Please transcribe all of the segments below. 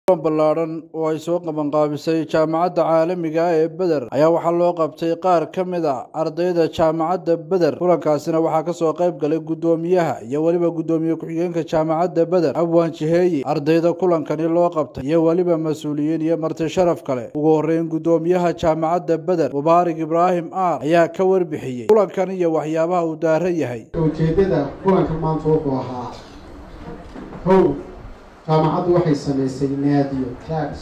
kulan ballaadhan oo ay soo qabanqaabisay jaamacadda caalamiga ah ee beder ayaa waxaa loo qabtay qaar ka mid a ardayda jaamacadda beder kulankaasina waxaa kasoo qayb galay guddoomiyaha iyo weliba guddoomiye ku-xigeenka jaamacadda beder abwaan jiheeyi ardayda kulankani loo qabtay iyo weliba mas-uuliyiin iyo marti sharaf kale ugu horreyn guddoomiyaha jaamacadda beder mubaarak ibraahim aar ayaa ka warbixiyey kulankan iyo waxyaabaha uu daaran yahay ujeeddada kulanka maanta wuxuu ahaa kow jaamacaddu waxay samaysay naadiyo clabs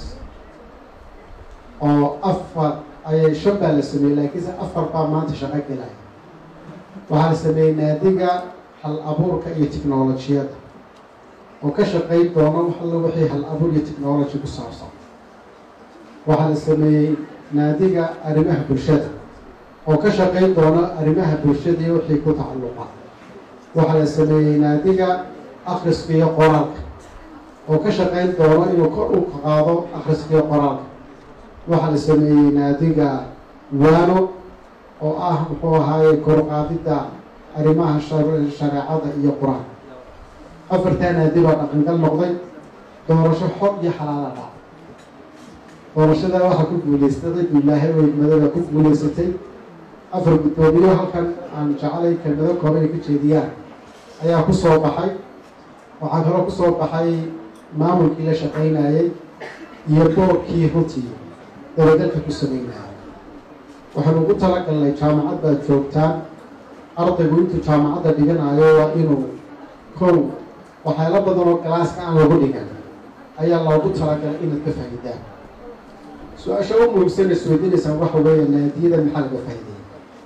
oo afar ayay shan baa la sameeyey laakiinse afar baa maanta shaqo gelaya waxaa la sameeyey naadiga hal abuurka iyo technolojiyadda oo ka shaqayn doono alla wixii hal abuur iyo technology ku saabsan waxaa la sameeyey naadiga arrimaha bulshada oo ka shaqayn doono arrimaha bulshada iyo wixii ku tacalluqa waxaa la sameeyey naadiga akhriska iyo qoraalka oo ka shaqayn doono inuu kor u qaado akhriska iyo qoraalka waxaa la sameeyey naadiga waano oo ah muxuu ahaaye korqaadidda arrimaha shareecada iyo qur-aan afartaa naadi baa dhaqangal noqday doorasho xor iyo xalaala dhac doorashadaa waxaa ku guuleystay cid ilaahay weydmadada ku guuleysatay afar guddoomiyo halkan aan jeclay kelmado kooban ay ka jeediyaan ayaa ku soo baxay waxaa kaloo kusoo baxay maamulkii la shaqaynayay iyo boorkii runtii dabagalka ku sameynayay waxaanu ugu talagalnay jaamacad baad joogtaan ardaygu intuu jaamacadda dhiganayo waa inuu kow waxyaalo badan oo galaaska aan lagu dhigan ayaa loogu talagalay inaad ka faa'iidaan su-aasha u muhimsan isweydiinaysaan waxa weeye naadiyada maxaa laga faa'iidaya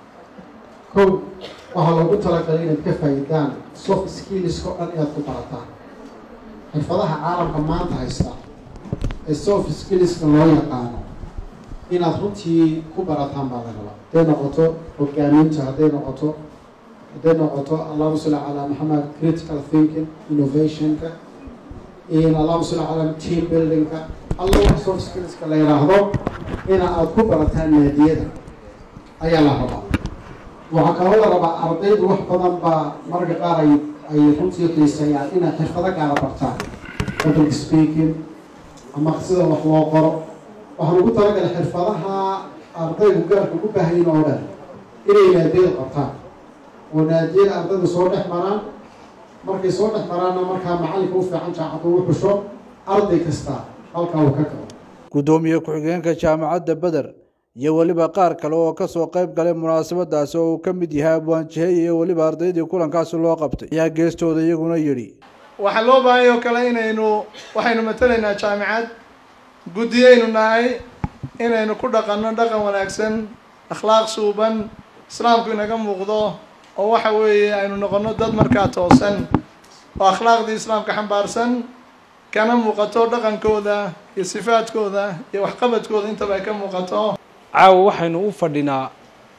kow waxaa loogu talagalay inaad ka faa'iidaan soft skillska o dhan inaad ku barataan xirfadaha caalamka maanta haysta ee soft skillska loo yaqaano inaad runtii ku barataan baa la rabaa hadday noqoto hogaaminta hadday noqoto hadday noqoto allahuma salli calaa maxamed critical thinking innovationka in allahuma salli calaa team buildingka alla wax soft skillska la yidhaahdo ina aada ku barataan naadiyada ayaa la rabaa waxaa kaloo la rabaa ardaydu wax badan baa mararka qaar ay ay runtii qiisayaan inay xirfado gaara bartaan public speaking ama sida wax loo qoro waxaan ugu talagalay xirfadaha ardaygu gaarka ugu baahayin oo dhan inay naadiyada qabtaan oo naadiyada ardaydu soo dhex maraan markay soo dhex maraanna markaa macalinka u fiican jaacadu u xusho arday kasta halkaa uu ka galo guddoomiye ku-xigeenka jaamacadda beder iyo weliba qaar kale oo kasoo qayb galay munaasabadaasi oo uu ka mid yahay abwaan jiheeye iyo weliba ardaydii kulankaasi loo qabtay ayaa geestooda iyaguna yidhi waxaa loo baahanya oo kale inaynu waxaynu matalaynaa jaamicad guddiyaynu nahay inaynu ku dhaqanno dhaqan wanaagsan akhlaaq suuban islaamku inaga muuqdo oo waxa weeye aynu noqonno dad markaa toosan oo akhlaaqdii islaamka xambaarsan kana muuqato dhaqankooda iyo sifaadkooda iyo waxqabadkooda intaba ay ka muuqato caawa waxaynu u fadhinaa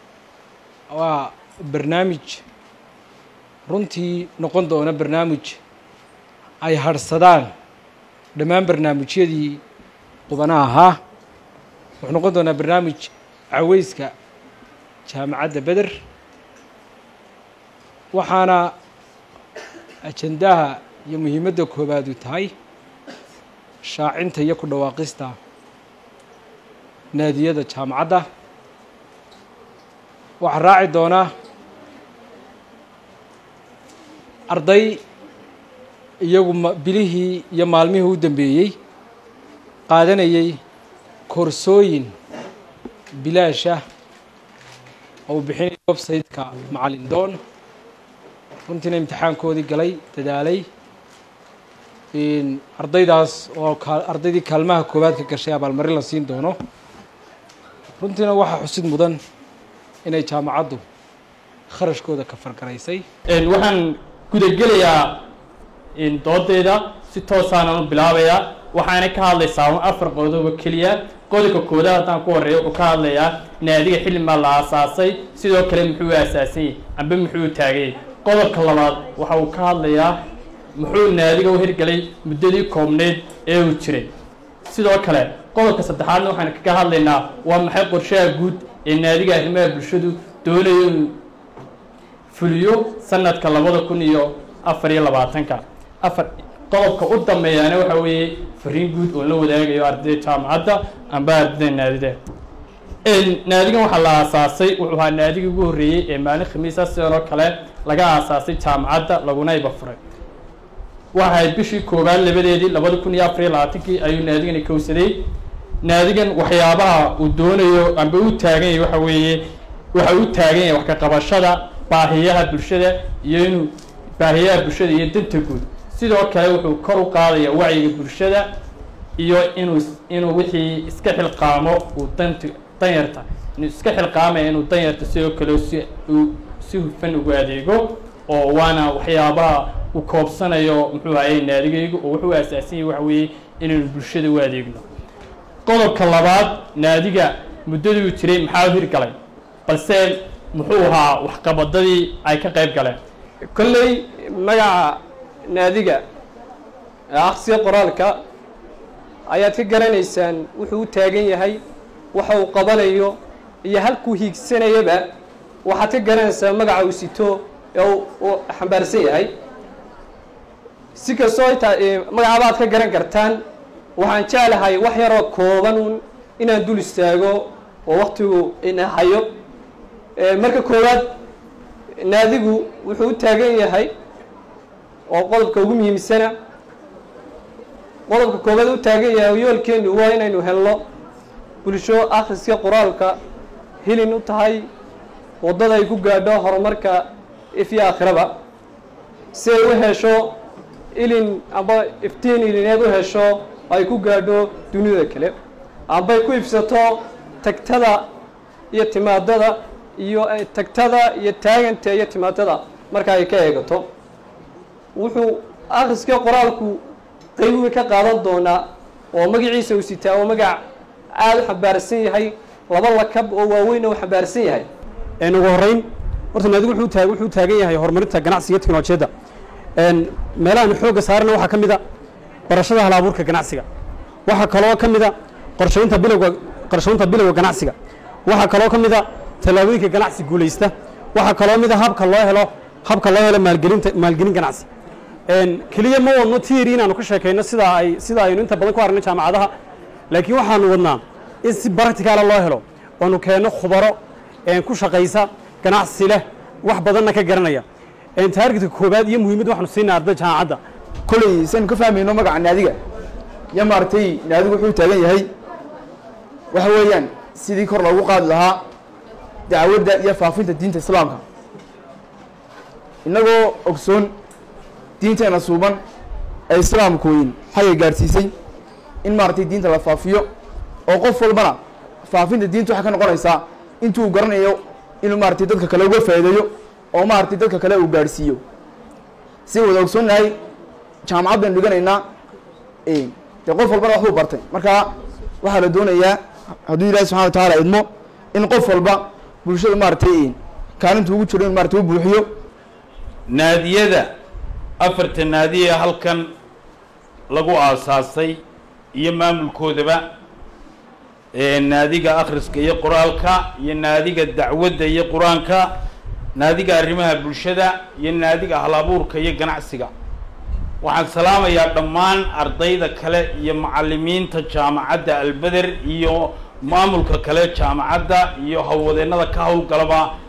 waa barnaamij runtii noqon doona barnaamij ay harhsadaan dhammaan barnaamijyadii qubanaha ahaa wuxuu noqon doonaa barnaamij caweyska jaamacadda beder waxaana ajandaha iyo muhiimadda koowaadu tahay shaacinta iyo ku dhawaaqista naadiyada jaamacadda waxaa raaci doonaa arday iyagu bilihii iyo maalmihii u dambeeyey qaadanayay koorsooyin bilaasha oo uu bixinaya website-ka macalin doon runtiina imtixaankoodii galay dadaalay ardaydaas oo ardaydii kaalmaha koowaad ka gashay abaalmarin la siin doono runtiina waxaa xusid mudan inay jaamacaddu kharashkooda ka fargaraysay waxaan gudagelayaa doodeeda si toosaanan u bilaabayaa waxaana ka hadlaysaa afar qodobo keliya qodobka koodaad haddaan ku horreeya wuxuu ka hadlayaa naadiga xillimaa la aasaasay sidoo kale muxuu aasaasanyay amba muxuu taagayay qodobka labaad waxa uu ka hadlayaa muxuu naadiga u hirgelay muddadii koobneyd ee uu jiray sidoo kale qodobka saddexaadna waxaan kaga hadlaynaa waa maxay qorshaha guud ee naadiga arrimaha bulshadu doonayo inuu fuliyo sanadka labada kun iyo afar iyo labaatanka afar qodobka u dambeeyaana waxa weeye fariin guud oo la wadaagayo ardayda jaamacadda amba ardayda naadida naadigan waxaa la aasaasay wuxuu ahaa naadigii ugu horreeyey ee maalin khamiisa sidan oo kale laga aasaasay jaamacadda laguna iba furay waxahayd bishii koowaad labadeedii labada kun iyo afar iyo labaatankii ayuu naadigani kowsaday naadigan waxyaabaha uu doonayo amba u taagan yahay waxa weeye waxa u taagan yahay wax ka qabashada baahiyaha bulshada iyo inuu baahiyaha bulshada iyo danta guud sidoo kale wuxuu kor u qaadaya wacyiga bulshada iyo inuu inuu wixii iska xilqaamo uu danta danyarta inuu iska xilqaamaya inuu danyarta sidoo kale si uu si hufan ugu adeego oo waana waxyaabaha uu koobsanayo muxuu ahayey naadigaygu oo wuxuu aasaasan yahay waxa weeye inaynu bulshada u adeegno qodobka labaad naadiga muddaduu jiray maxaa u hirgalay balse muxuu ahaa waxqabadadii ay ka qayb galeen kolley magaca naadiga ee akhsiga qoraalka ayaad ka garanaysaan wuxuu u taagan yahay waxa uu qabanayo iyo halkuu hiigsanayaba waxaad ka garanaysaa magaca uu sito ee uu xambaarsan yahay si kastoo intaa magacaaba aad ka garan kartaan waxaan jeclahay wax yaroo kooban un inaan dul istaago oo waktigu ina hayo marka koowaad naadigu wuxuu u taagan yahay oo qodobka ugu muhiimsana qodobka koowaad u taagan yahay yoolkeenu waa inaynu helno bulsho akhriska qoraalka hilin u tahay waddada ay ku gaadho horumarka ifyo aakhiraba si ay u hesho ilin amba iftiin ilineed u hesho ay ku gaadho dunida kale ambay ku ibsato tagtada iyo timaadada iyo tagtada iyo taaganta iyo timaadada marka ay ka eegato wuxuu akhriska qoraalku qayb weyn ka qaadan doonaa oo magaciisa uu sitaa oo magac aada u xambaarsan yahay laba lakab oo waaweynna uu xambaarsan yahay ugu horreyn horta naadigu wuxuu taag wuxuu taagan yahay horumarinta ganacsiga iyo teknolojiyadda meelahan xoogga saarana waxaa ka mid a barashada hal abuurka ganacsiga waxaa kaloo ka mid a qorshaynta bilowga qorshaynta bilowga ganacsiga waxaa kaloo ka mid a tallaabooyinka ganacsi guulaysta waxaa kaloo mid a habka loo helo habka loo helo maalgelinta maalgelin ganacsi keliya ma wadno tiiri inaanu ka sheekayno sida ay sida aynu inta badan ku aragno jaamacadaha laakiin waxaanu wadnaa in si baracticaala loo helo oonu keenno khubaro ku shaqaysa ganacsi leh wax badanna ka garanaya taargetka koobaad iyo muhiimadda waxaanu siinaa ardayda jaamacadda kolley saynu ka fahmayno magaca naadiga iyo maaragtay naadigu wuxuu taagan yahay waxa weeyaan sidii kor loogu qaadi lahaa dacwadda iyo faafinta diinta islaamka innagoo ogsoon diinteena suuban ee islaamkooyin xagga gaadhsiisay in maaragtay diinta la faafiyo oo qof walbana faafinta diinta waxay ka noqonaysaa intuu garanayo inuu maaragtay dadka kale uga faa'iideeyo oo maaragtay dadka kale uu gaadhsiiyo si wada ogsoonnahay jaamacad baynu dhiganaynaa dee qof walbana waxbuu bartay marka waxaa la doonayaa hadduu ilahi subxana wa tacaala idmo in qof walba bulshada maaragtay kaalinta ugu jiro in maratay u buuxiyo naadiyada afarta naadiya halkan lagu aasaasay iyo maamulkoodaba naadiga akhriska iyo qoraalka iyo naadiga dacwadda iyo qur-aanka naadiga arrimaha bulshada iyo naadiga halabuurka iyo ganacsiga waxaan salaamayaa dhammaan ardayda kale iyo macalimiinta jaamacadda albeder iyo maamulka kale jaamacadda iyo howlwadeennada ka howlgalaba